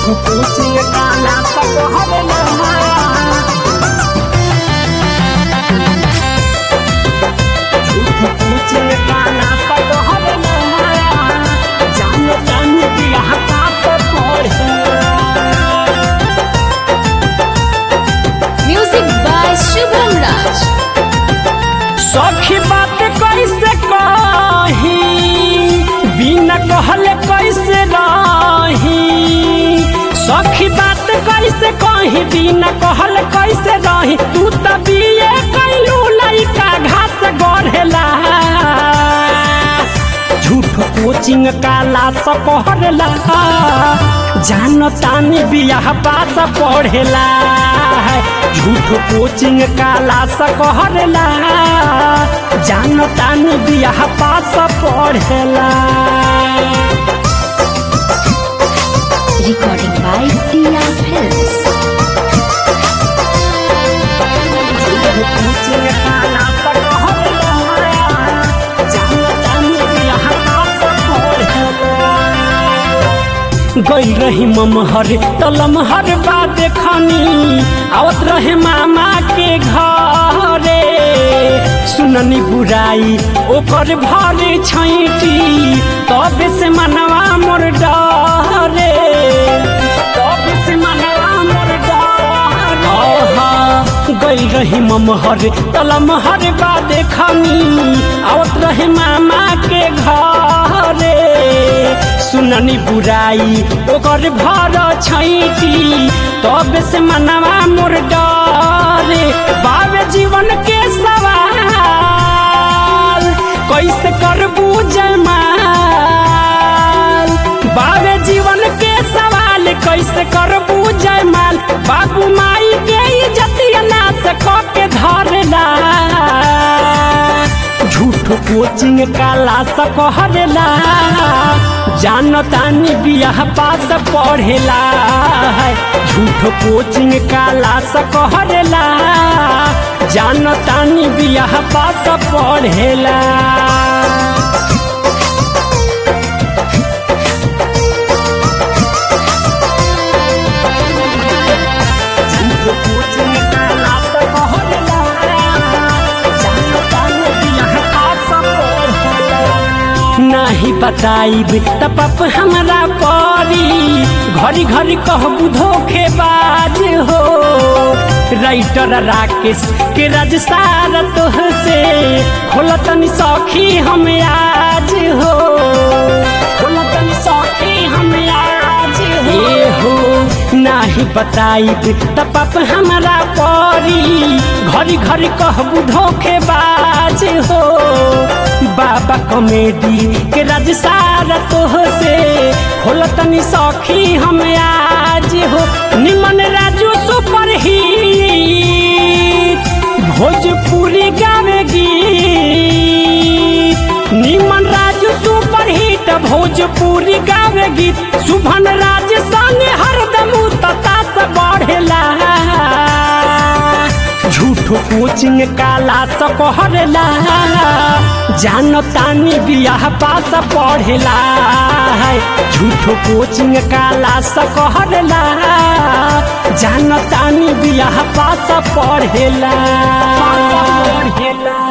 Coaching काला सब हरला झूठ कोचिंग काला सब हरला जान जान दिया का सब पढ़ला Music by Shubham Raj. सखी बात कैसे कही बिना कहले कैसे रही सखी बात कैसे कही बिना कहले कैसे रही तू त बिये कैलू लइका घास गढ़ेला झूठ कोचिंग काला स पढ़ला जान तानी बियाह पास पढ़ेला झूठ कोचिंग काला स कहरला जान तानी बियाह पास पढ़ेला Recording by Tia Films. झूठ कोचिंग काला स कहरला जान तानी बियाह पास पढ़ेला गई रही ममहर तलमहर बात खानी आवत रहे मामा के घरे सुननी बुराई ओकर भरे छैटी तब से मनवा मोर डरे तब से मनवा मोर डरे गई रही ममहर तलमहर बात खानी आवत रहे मामा के घरे सुननी बुराई ओकर भर छैटी तब से मनवा मोर डरे बाबे जीवन के सवाल कैसे करबू जयमाल बाबे जीवन के सवाल कैसे करबू जयमाल बाबू माई के इज्जतिया नाश क के धरला झूठ कोचिंग काला स कहरला जान तानी बियाह पास पढ़ेला झूठ कोचिंग काला स कहरला जान तानी बियाह पास पढ़ेला झूठ कोचिंग काला स कहरला जान तानी बियाह पास पढ़ेला नाही बताइब त पाप हमरा परी घरी घरी कहबू धोखेबाज हो राइटर राकेश के राज सारा तोह से खोलतनी सखी हम आज हो खोलतनी सखी हम आज हो हो नाही बताइब त पाप हमरा परी घरी घरी कहबू धोखेबाज हो बाबा कॉमेडी के राज सारा तोह से खोलतनी सखी हम आज हो निमन राजू सुपर हिट भोजपुरी गावेगी निमन राजू सुपर हिट भोजपुरी गावेगी शुभन राज संग हरदम तता से बढ़ेला झूठो कोचिंग काला स कहरला जान तानी बियाह पास पढ़ेला झूठो कोचिंग काला स कहरला जान तानी बियाह पास पढ़ेला पढ़ेला